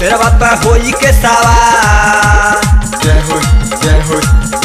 तेरा बापा होई के सवार जय हो जय हो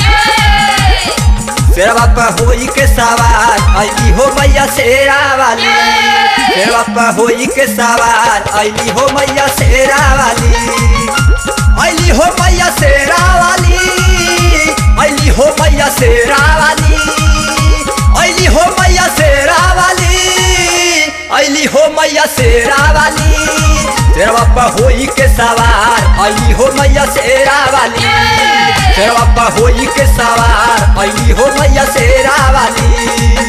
तेरा बापा होई के सवार अली हो मैया शेरा वाली तेरा बापा होई के सवार अली हो मैया शेरा वाली अली हो मैया शेरा वाली अली हो मैया शेरा वाली अली हो मैया शेरा वाली अली हो मैया शेरा वाली तेरा बापा होई के सवार अली हो मैया शेरा वाली तेरा बापा होई के सवार अली हो मैया शेरा वाली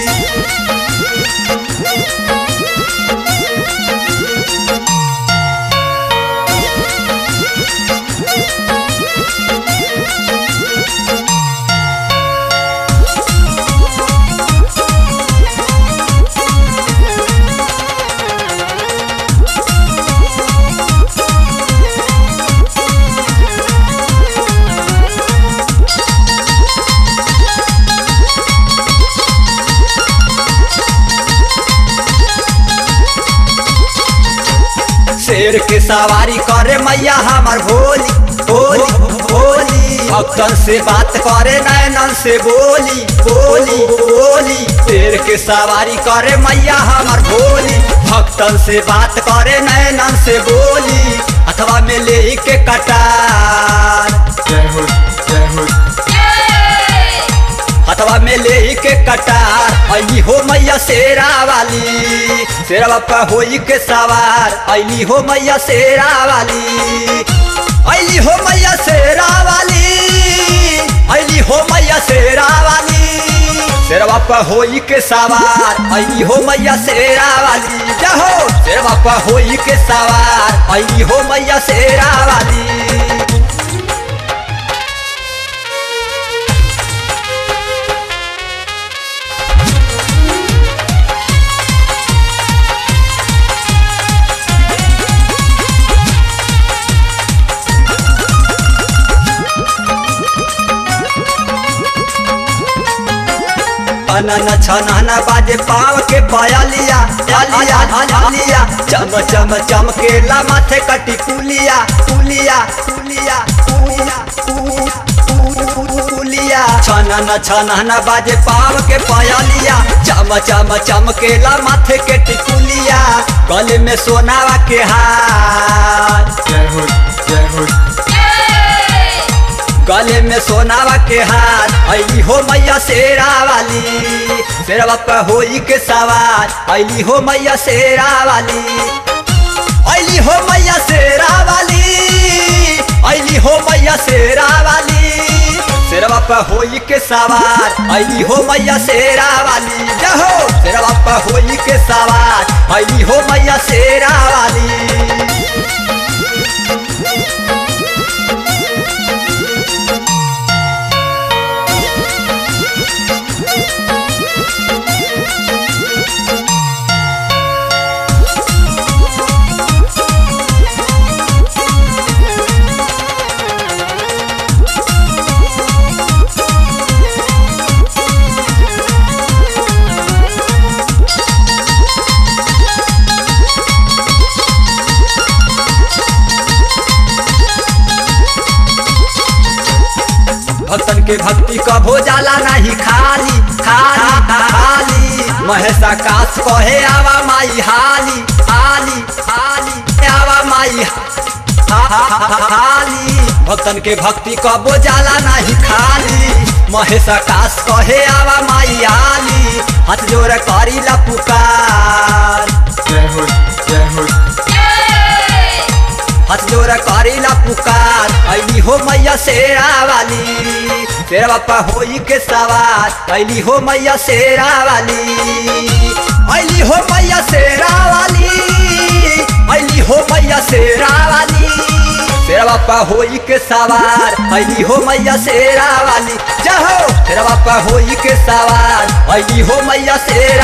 शेर के सवारी करे मैया हमार भोली भोली भोली भक्तन से बात करे नैनन से बोली बोली बोली शेर के सवारी करे मैया हमार भोली भक्तन से बात करे नैनन से बोली अथवा में ले के कटार जय हो जय हो हथवा में ले के कटार अली हो मैया शेरा वाली शेरा बापा होई के सवार अली हो मैया शेरा वाली अली हो मैया शेरा वाली अली हो मैया शेरा वाली शेरा बापा होई के सवार अली हो मैया शेरा वाली जहो शेरा बापा होई के सवार अली हो मैया शेरा वाली अनन छनन बाजे पाव के पयालिया आलिया आलिया चम चम चमकेला माथे कटी कुलिया कुलिया कुलिया कुलिया कुलिया छनन छनन बाजे पाव के पयालिया चम चम चमकेला माथे के टिकुलिया गले में सोनावा के हार जय हो जय हो गले में सोनावा के हाथ अली हो मैया शेरा वाली शेरा बापा होई के सवार अली हो मैया शेरा वाली अली हो मैया शेरा वाली अली हो मैया शेरा वाली शेरा बापा होई के सवार अली हो मैया शेरा वाली जहो शेरा बापा होई के सवार अली हो मैया शेरा वाली भक्तन के भक्ति कभो जाला नहीं खाली खाली खाली महेश आकाश कहे आवा माई हाली हाली हाली आवा माई हा- हा- हा- हाली भक्तन के भक्ति कबो जाला नहीं खाली महेश आकाश कहे आवा माई हाली हाथ जोड़ करी ला पुकार जय हो जय हो हाथ जोड़ा करीला पुकार अली हो मैया शेरा वाली तेरा बापा होई के सवार अली हो मैया शेरा वाली अली हो मैया शेरा वाली अली हो मैया शेरा वाली तेरा बापा होई के सवार अली हो मैया शेरा वाली जहो तेरा बापा होई के सवार अली हो मैया शेरा